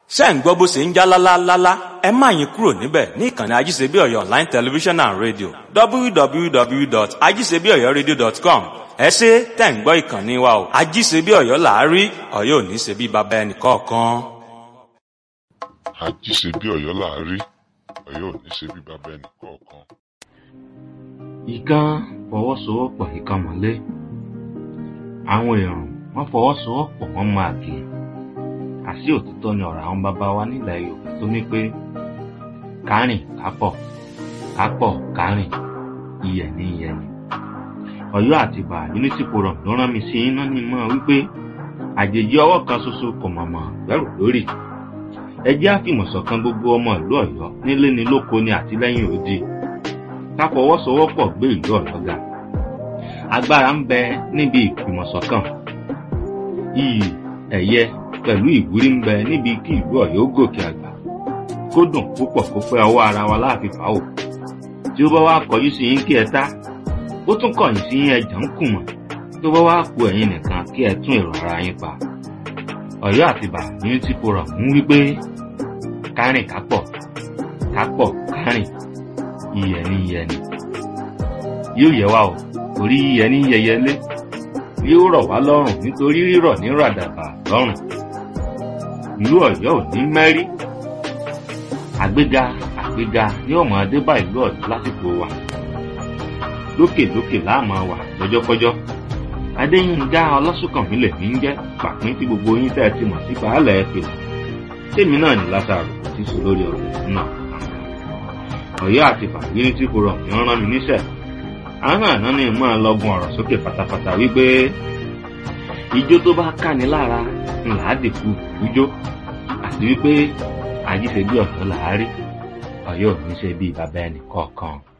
ṣé ń gbọ́ bó ṣe ń já lálálálá ẹ má yín kúrò níbẹ̀ ní ìkànnì ajíṣebíọ̀yọ̀ online television and radio www.ajíṣebíọ̀yọ̀radio.com ẹ ṣe tẹ̀ ń gbọ́ ìkànnì wa o ajíṣebíọ̀yọ̀ làárí ọ̀yọ́ ò ní ṣe bí baba ẹnì kọ̀ọ̀kan. àjíṣe bí ọ̀yọ́ láàárí ọ̀yọ́ ò ní ṣe bí bàbá ẹnì kọ̀ọ̀kan. ìkan fọwọ́sowọ́pọ̀ ìkan mọ́lé àwọn èrò wọn fọwọ́sowọ́pọ̀ wọn máa kì í àṣì òtítọ́ ni ọ̀rọ̀ àwọn bàbá wa nílẹ̀ yorùbá tó ní pé kárìn kápọ̀ kápọ̀ kárìn iyẹ̀ ní iyẹ̀ ni ọ̀yọ́ àti ìbà unity forum ló rán mi sí iná ní mọ́ wípé àjèjì ọwọ́ kan ṣoṣo kò mọ̀mọ́ gbẹ́rù lórí ẹ jẹ́ àfìmọ̀ṣọ̀kan gbogbo ọmọ ìlú ọ̀yọ́ nílé ni lóko ni àtìlẹ́yìn òdi ká fọwọ́sowọ́pọ̀ gbé ìlú ọ̀yọ́ ga agbára ń bẹ níbi ìfìmọ̀ṣọ̀kan iyì ẹ̀yẹ pẹ̀lú ìwúrí ń bẹ níbi kí ìlú ọ̀yọ́ gòkè àgbà kó dùn púpọ̀ kó pẹ́ ọwọ́ ara wa láàfin fàáwò tí ó bá wá kọjú sí yín kí ẹ tá ó tún kọ̀yìn sí yín ẹjà ń kùmọ̀ tó bá wá ku ẹ̀yin nìkan kí ẹ tún èrò ara yín pa ọ̀yọ́ àtìbà unity forum ń wí pé kárìn kápọ̀ kápọ̀ kárìn iyẹ̀ ní iyẹ̀ ni yóò yẹ wá o torí iyẹ̀ ní yẹyẹlé yóò rọ̀ wá lọ́rùn nítorí rírọ̀ ní ràdàbà lọ́rùn ìlú ọ̀yọ́ ò ní mẹ́rí àgbéga àgbéga ní ọmọ adébá ìlú ọ̀yọ́ lásìkò wa lókèlókè láàmú wà lọ́jọ́kọ́jọ́ adéyínká ọlọ́sùnkànmí lèmi ń jẹ́ pàpín tí gbogbo yín tẹ́ ẹ ti mọ̀ sí baálẹ̀ ẹ pèlè tèmi náà ní lásàrò kò tí so lórí ọ̀rọ̀ náà ọ̀yọ́ àti fàgírí tí kò rọ̀ mí rán mi níṣẹ́ àwọn àná ni mọ́ ẹ lọ́gun ọ̀rọ̀ sókè pátápátá wípé ijó tó bá káni lára ńlá dìkú ijó àti wípé àjíṣe bí ọ̀yọ́ làárí ọ̀yọ́ ò ní ṣe bí bàbá ẹnì kọ̀ọ̀kan.